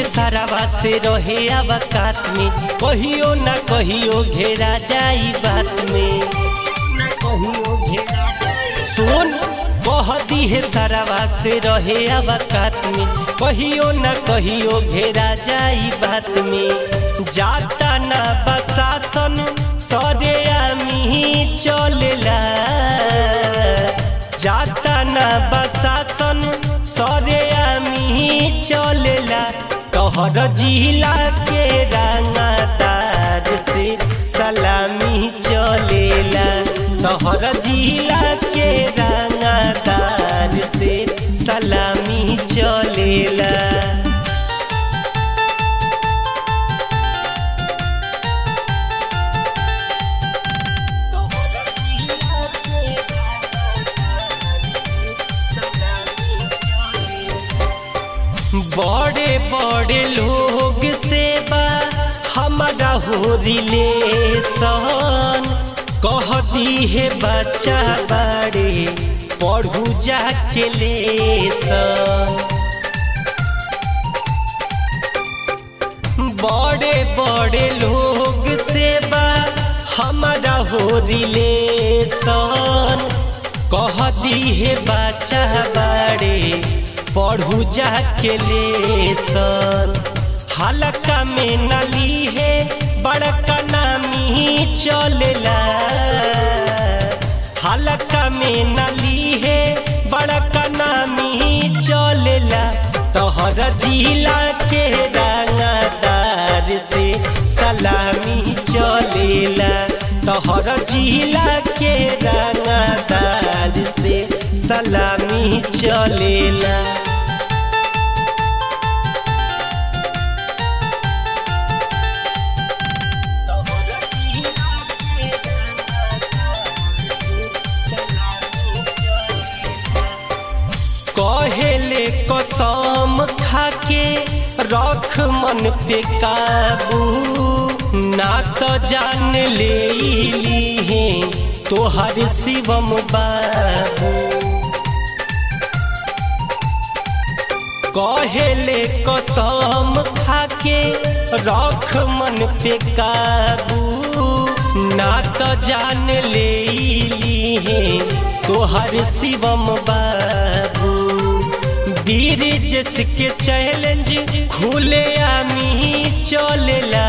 सारावा से रहे अवकात में कहियो ना कहियो घेरा जाई बात में कहियो घेरा जाई सुन बहदी है सारावा से रहे अवकात में कहियो ना कहियो घेरा जाई बात में जाता ना बसासन सरे आमी चलेला जाता ना बसासन सरे आमी चलेला तोहर जिला के रंगदार से सलामी चलेला तोहर जिला के रंगदार से सलामी चलेला बड़े बड़े लोग से बा हमारा हो रिलेशन कहती है बच्चा बड़े पढ़ू जाके लेसन बड़े बड़े लोग से बा हमारा हो रिलेशन कहती है बच्चा बड़े पढ़ू जाके लेसन हलका में नली है बड़का नामी चलेला हलका में नली है बड़का नामी चलेला तोहर जिला के रंगदार से सलामी चलेला तोहर जिला के रंगदार से सलामी चलेला कहेले कसम खाके रख मन पे काबू ना तो जान ले ली तोहर शिवम बाबू कहेले कसम खाके रख मन पे काबू ना तो जान ले ली तोहर शिवम बाबू वीर जिसके चैलेंज खुले आमी चलेला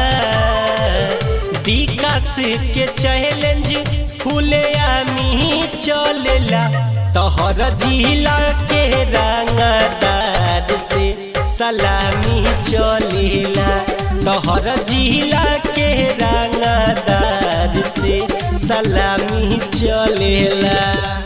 विकास के चैलेंज खुले आमी चलेला तोहर जिला के रंगदार से सलामी चलेला तोहर जिला के रंगदार से सलामी चलेला